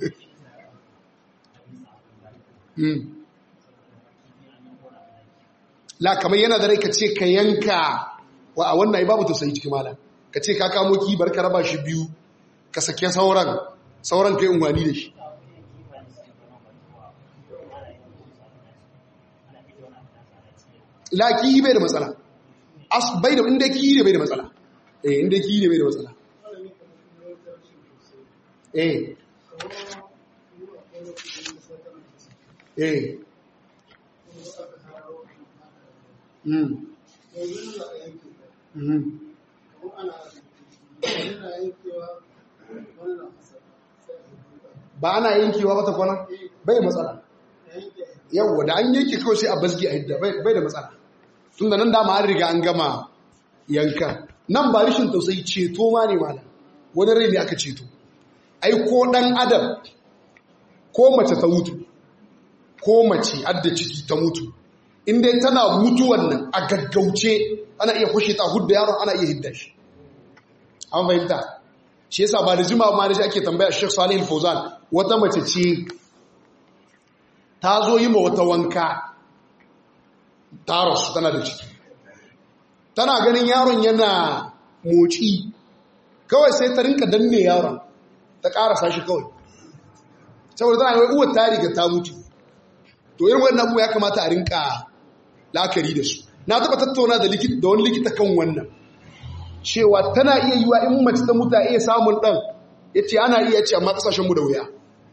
la kamar yana da rai ka ce ka yanka wa a wannan babu tausayi cikin malam ka ce ka kamo kibar ka raba shi biyu ka sake sauran sauran kai unwani da shi la ki bai da matsala as bai da inda ki ne bai da matsala eh inda ki ne bai da matsala eh eh mm mm ba ana yankewa ba ta kwana bai matsala yawwa da an yanke kawai sai a basgi a hidda bai da matsala tun da nan dama an riga an gama yanka nan ba rishin tausayi ceto ma ne mana wani rai ne aka ceto ai ko dan adam ko mace ta mutu ko mace adda ciki ta mutu inda tana mutuwan nan a gaggauce ana iya kushe ta hudda yaron ana iya hidda shi an fahimta shi yasa ba da jima ma da shi ake tambaya Sheikh Salih Al-Fauzan wata mace ce ta zo yi ma wata wanka ta rasu tana da ciki tana ganin yaron yana moci kawai sai ta rinka danne yaron ta karasa shi kawai saboda tana yi uwar ta riga ta mutu to irin wannan abu ya kamata a rinka la'akari da su na taba tattauna da da wani likita kan wannan cewa tana iya yiwa in mace ta mutu a iya samun ɗan ya ce ana iya ce amma ƙasashenmu da wuya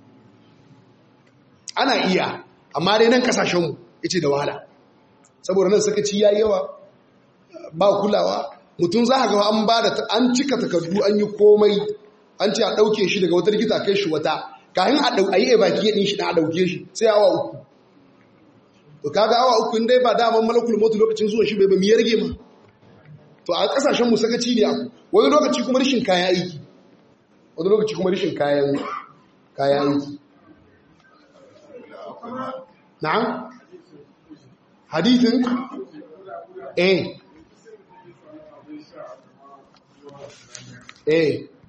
ana iya amma dai nan ƙasashenmu ya ce da wahala saboda nan suka ci yayi yawa ba kulawa mutum za a ga an ba da an cika takardu an yi komai an ce a ɗauke shi daga wata likita kai shi wata kayan a yi baki ɗin shi na a ɗauke shi sai awa uku to kaga awa uku in dai ba daman malakul mutu lokacin zuwa shi bai ba miyar rage ma to a kasashen mu sakaci ne aku wani lokaci kuma rashin kayan aiki wani lokaci kuma rashin kayan kayan aiki na'am hadithin eh eh